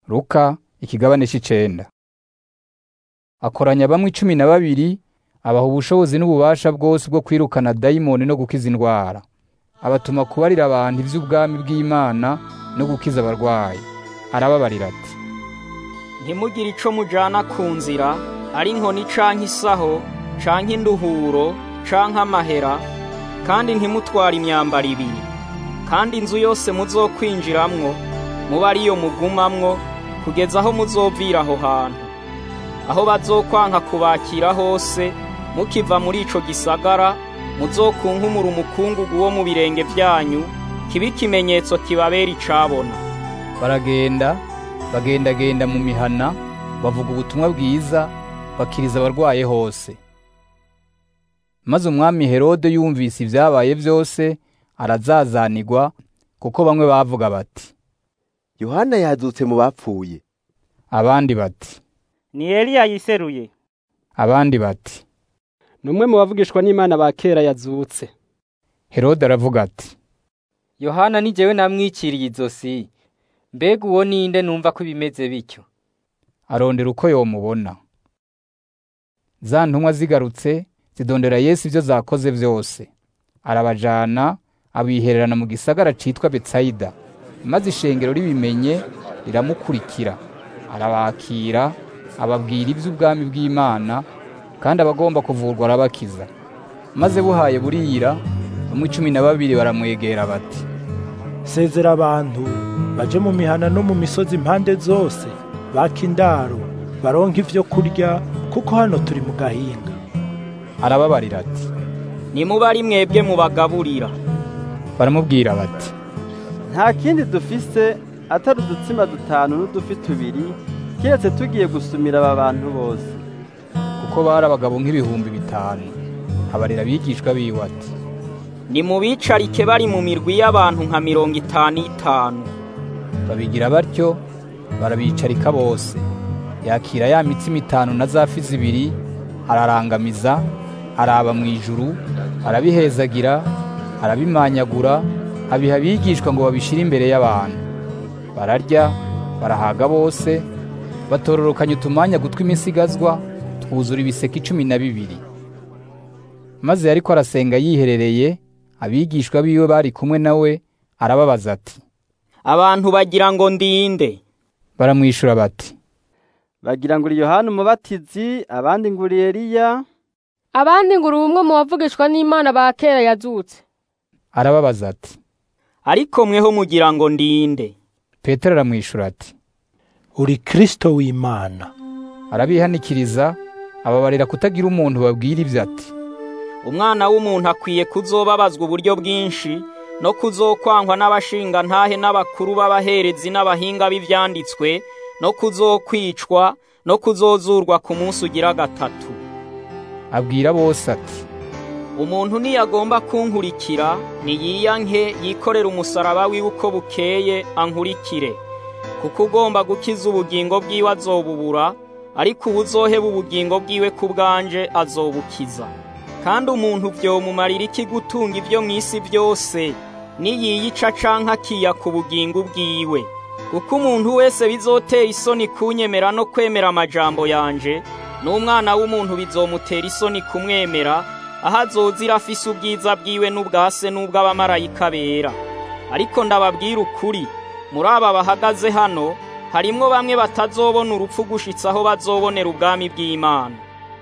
Luka ikigabane c'icenda akoranya bamwe cumi na babiri abaha ubushobozi n'ububasha bwose bwo kwirukana dayimoni no gukiza indwara abatuma kubarira abantu ivy'ubwami bw'Imana no gukiza abarwayi arababarira ati ntimugire ico mujana ku nzira ari inkoni canke isaho canke induhuro canke amahera kandi ntimutware imyambaro ibiri kandi inzu yose muzokwinjiramwo muba ariyo mugumamwo kugeza aho muzovira aho hantu aho bazokwanka kubakira hose mukiva muri ico gisagara muzokunkumura umukungugu wo mu birenge vyanyu kibe ikimenyetso kibabera icabona baragenda bagendagenda mu mihana bavuga ubutumwa bwiza bakiriza abarwaye hose maze umwami herode yumvise ibyabaye byose arazazanirwa kuko bamwe bavuga bati yohana yazutse mu bapfuye abandi bati ni Eliya yiseruye abandi bati ni umwe mu bavugishwa n'imana ba kera yazutse herode aravuga ati yohana ni jewe namwiciriye izosi mbega uwo ninde numva ko bimeze bityo arondera uko yomubona za ntumwa zigarutse zidondera yesu ibyo zakoze byose arabajana abihererana mu gisagara citwa betsayida maze ishengero ribimenye riramukurikira arabakira ababwira iby'ubwami bw'imana kandi abagomba kuvurwa arabakiza maze buhaye burira bamwe cumi na babiri baramwegera bati sezera abantu baje mu mihana no mu misozi impande zose baka indaro baronka ivyo kurya kuko hano turi mu gahinga arababarira ati nimuba ari mwebwe mubagaburira baramubwira bati nta kindi dufise atari udutsima dutanu n'udufi tubiri kiretse tugiye gusumira aba bantu bose kuko bari abagabo nk'ibihumbi bitanu abarira abigishwa biwe ati nimubicarike bari mu mirwi y'abantu nka mirongo itanu itanu babigira batyo barabicarika bose yakira ya mitsima itanu na za fi zibiri ararangamiza araba mu ijuru arabihezagira arabimanyagura abiha abigishwa ngo babishire imbere y'abantu bararya barahaga bose batororokanya utumanya gutwi imisigazwa twuzura ibiseke icumi na bibiri maze yariko arasenga yiherereye abigishwa biwe bari kumwe nawe arababaza ati abantu bagira ngo ndinde baramwishura bati bagira ngo uri yohana umubatizi abandi ngo uri eliya abandi ngo uri umwe mu bavugishwa n'imana ba kera yazutse arababaza ati ariko mweho mugira ngo ndinde petero aramwishura ati uri kristo w'imana arabihanikiriza ababarira kutagira umuntu babwira ibyo ati umwana w'umuntu akwiye kuzobabazwa uburyo bwinshi no kuzokwangwa n'abashinga ntahe n'abakuru b'abaherezi n'abahinga b'ivyanditswe no kuzokwicwa no kuzozurwa ku munsi ugira gatatu abwira bose ati umuntu niyagomba kunkurikira niyiyanke yikorera umusaraba wiwe uko bukeye ankurikire kuko ugomba gukiza ubugingo bwiwe azobubura ariko ubuzoheba ubugingo bwiwe ku bwanje azobukiza kandi umuntu vyomumarira iki gutunga ivyo mw'isi byose niyiyica canke akiyaka ubugingo bwiwe kuko umuntu wese bizotera isoni kunyemera no kwemera amajambo yanje n'umwana w'umuntu bizomutera isoni kumwemera aho azozira afise ubwiza bwiwe n'ubwase n'ubw'abamarayika bera ariko ndababwira ukuri muri aba bahagaze hano harimwo bamwe batazobona urupfu gushitsa aho bazobonera ubwami bw'Imana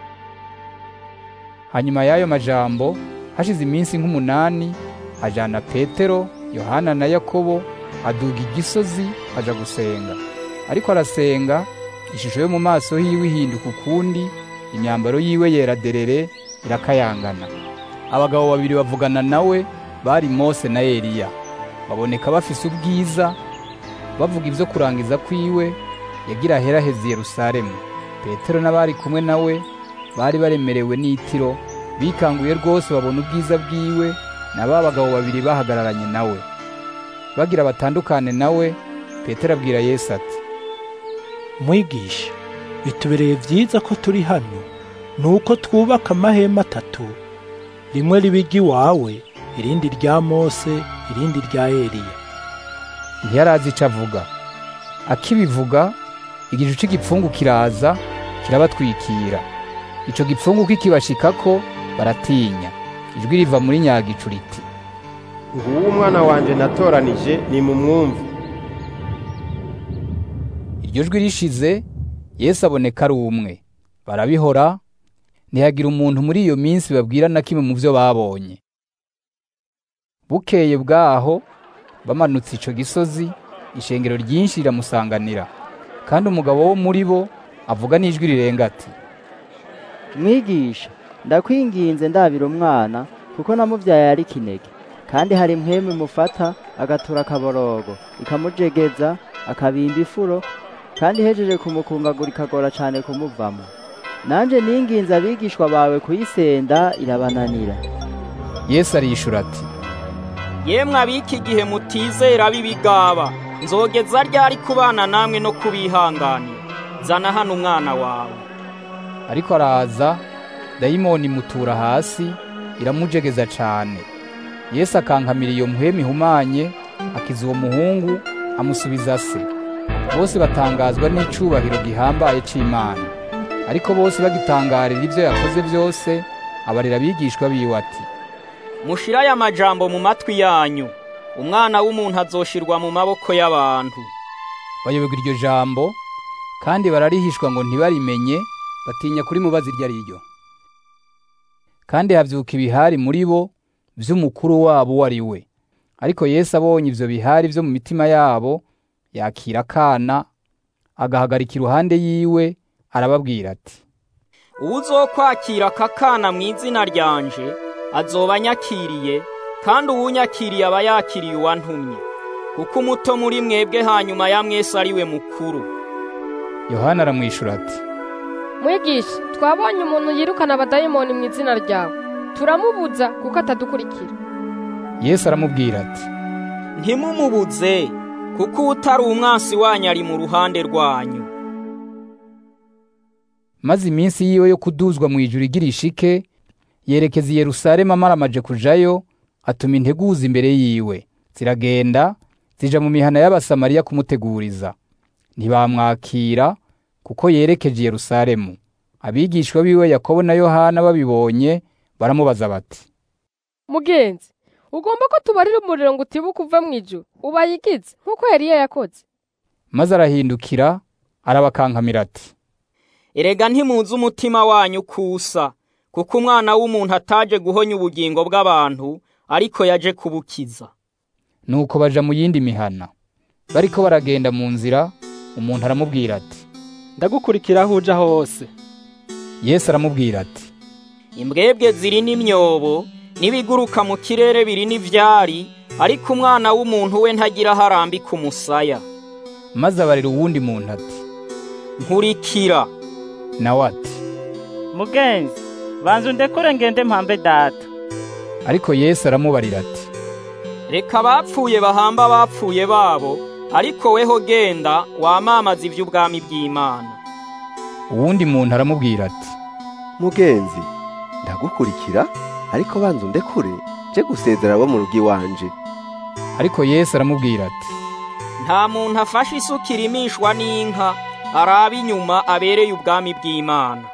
hanyuma y'ayo majambo hashize iminsi nk'umunani ajana petero yohana na yakobo aduga igisozi aja gusenga ariko arasenga ishusho yo mu maso hiwe ihinduka ukundi imyambaro yiwe yera derere irakayangana abagabo babiri bavugana nawe bari mose na eliya baboneka bafise ubwiza bavuga ibyo kurangiza kwiwe yagira aheraheze yerusalemu petero n'abari kumwe nawe bari baremerewe n'itiro bikanguye rwose babona ubwiza bwiwe na ba bagabo babiri bahagararanye nawe bagira batandukane nawe petero abwira yesu ati mwigisha bitubereye byiza ko turi hano ni uko twubaka amahema atatu rimwe riba iry'iwawe irindi rya mose irindi rya eliya ntiyarazi icyo avuga akibivuga igicu c'igipfungu kiraza kirabatwikira ico gipfungu kikibashikako baratinya ijwi riva muri nyagicu riti nguwo umwana wanje natoranije ni mu mwumvu iryo jwi rishize yesu aboneka ari umwe barabihora ntihagira umuntu muri iyo minsi babwira na kimwe mu byo babonye bukeye bwaho bamanutse ico gisozi ishengero ryinshi riramusanganira kandi umugabo wo muri bo avuga n'ijwi rirenga ati mwigisha ndakwinginze ndabira umwana kuko namubyaye ari kinege kandi hari impwemu imufata agatura akaborogo ikamujegeza akabimba ifuro kandi ihejeje kumukungagura ikagora cyane kumuvamo nanjye ninginze abigishwa bawe kuyisenda irabananira yesu arishura ati yemwe abiki igihe mutizera b'ibigaba nzogeza ryari kubana namwe no kubihanganira zana hano umwana wawe ariko araza dayimoni imutura hasi iramujegeza cane yesu akankamira iyo mpwemu ihumanye akiza uwo muhungu amusubiza se bose batangazwa n'icubahiro gihambaye c'imana ariko bose bagitangarira ivyo yakoze vyose abarira abigishwa biwe ati mushire aya majambo mu matwi yanyu umwana w'umuntu azoshirwa mu maboko y'abantu bayoberwa iryo jambo kandi bararihishwa ngo ntibarimenye batinya kurimubaza iryo ari ryo kandi havyuka ibihari muri bo vy'umukuru wabo uwo ari we ariko yesu abonye ivyo bihari vyo mu mitima yabo yakira akana agahagarika iruhande yiwe arababwira ati uwuzokwakira aka kana mu izina ryanje azoba anyakiriye kandi uwunyakiriye aba yakiriye uwantumye kuko umuto muri mwebwe hanyuma ya mwese ari we mukuru yohana aramwishura ati mwigisha twabonye umuntu yirukana abadayimoni mu izina ryawe turamubuza kuko atadukurikira yesu aramubwira ati ntimumubuze kuko utari umwansi wanyu ari mu ruhande rwanyu maze iminsi yiwe yo kuduzwa mu ijuru igira ishike yerekeza i yerusalemu amaramaje kujayo atuma integuza imbere yiwe ziragenda zija mu mihana y'abasamariya kumuteguriza ntibamwakira kuko yerekeje i yerusalemu abigishwa biwe yakobo na yohana babibonye baramubaza bati mugenzi ugomba ko tubarira umuriro ngo utibuke uva mu ijuru ubayigize nk'uko Eliya yakoze maze arahindukira arabakankamira ati erega ntimuzi umutima wanyu kusa kuko umwana w'umuntu ataje guhonya ubugingo bw'abantu ariko yaje kubukiza nuko baja mu yindi mihana bariko baragenda mu nzira umuntu aramubwira ati ndagukurikira aho uja hose yesu aramubwira ati imbwebwe ziri n'imyobo n'ibiguruka mu kirere biri n'ivyari ariko umwana w'umuntu we ntagira aho arambika umusaya maze abarira uwundi muntu ati nkurikira nawe ati mugenzi banza undekure ngende mpambe data ariko yesu aramubarira ati reka abapfuye bahamba abapfuye babo ariko weho genda wamamaza ivy'ubwami bw'imana uwundi muntu aramubwira ati mugenzi ndagukurikira ariko banza undekure je gusezera abo mu rugo iwanje ariko yesu aramubwira ati nta muntu afashe isuka irimishwa n'inka araba inyuma abereye ubwami bw'imana